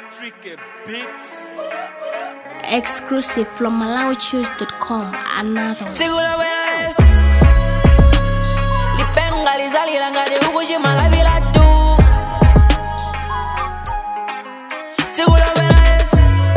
Tricky Beats. Exclusive from MalawiChoose.com. Another one. Sigula ves Lipenga lizalila ngati ukuchimala bila tu Sigula ves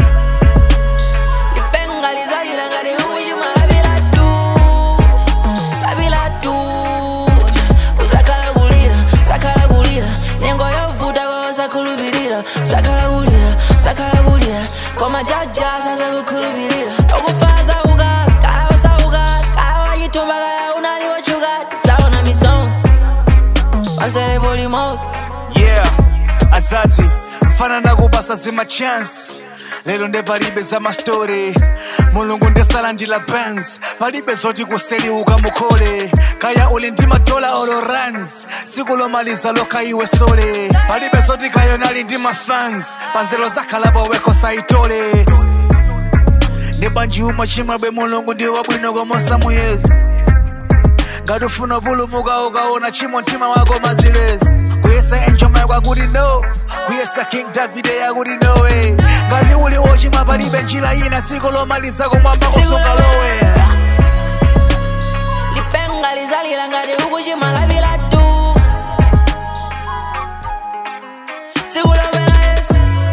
Lipenga lizalila ngati ukuchimala bila tu La bila tu Usakhala kulira, sakhala kulira Nyengo yovuta kwa usakhulupirira Usakhala kulira, sakhala kulira Koma jaja sasa kukhulupirira Okufaza uka, kaya wasauka Kaya wayitumba kaya unaliwachuka Saona misong Pansele polimos Yeah, asati mfana nakupasa zima chance lero nde palibe za mastori mulungu ndesala ndila bands palibe zoti kuseliuka mukhole kaya uli ndi madola olo runs siku lomaliza lokha iwe sole palibe zoti kayonali ndi mafans panzelo zakhalapo weko saitole ndi banji umwe chimwebwe mulungu ndi wabwino komosa muyezi ngati ufuna pulumuka ukaona chimo mtima wako mazilezi kuyesa enjoma yakwakuti no kuyesa king davide yakuti nowe ngati uli wochimwa palibe njira ina dziko lomaliza kumwamba kusunga lowe Lipenga lizalila ngati ukuchimala bila tu Sigula ves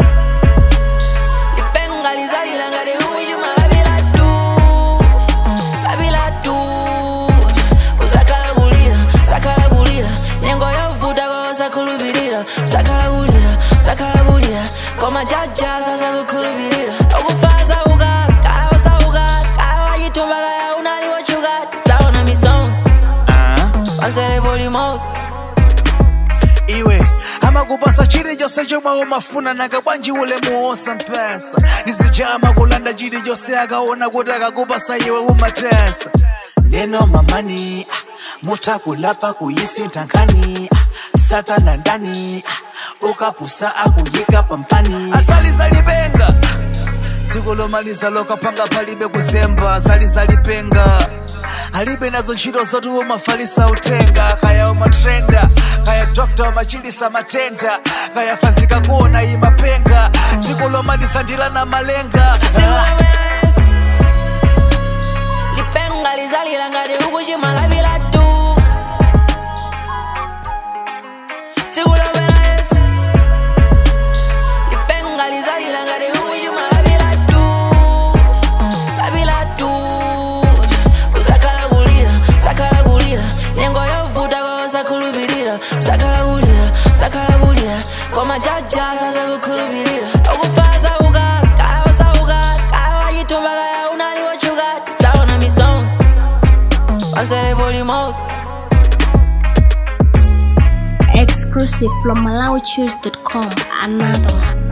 Lipenga lizalila ngati ukuchimala bila tu La bila tu Usakhala kulira, sakhala kulira Nyengo yovuta kwa usakhulupirira Usakhala kulira, sakhala kulira Koma jaja sasa kukhulupirira Okufaza uka, kaya wasauka Kaya wayitumba kaya unaliwachuka Saona misong Ah, Pansele polimos iwe amakupasa chilichonse chomwe umafuna nanga bwanji ulemu wosampesa ndizijama kulanda chilichonse akaona kuti akakupasa iwe umatesa neno mamani ah, mutakulapa kuyisintha nkhani ah, satana ndani ah, ukapusa akuyika pampani asalizalipenga dziko lomaliza lokapanga palibe kuzemba asalizalipenga alibe nazo ntchito zoti umafalisa utenga kaya umatrenda kaya dokta umachilisa matenda kaya fazika kuona imapenga dziko lomaliza ndilana malenga Sigula ves Lipenga lizalila ngati ukuchimala bila tu Sigula ves Lipenga lizalila ngati ukuchimala bila tu La bila tu Usakhala kulira, sakhala kulira Nyengo yovuta kwa usakhulupirira Usakhala kulira, sakhala kulira Koma jaja sasa kukhulupirira Okufaza uka, kaya wasauka Kaya wayitumba kaya unaliwachuka Saona misong Pansele polimos Exclusive from MalawiChoose.com. Another one.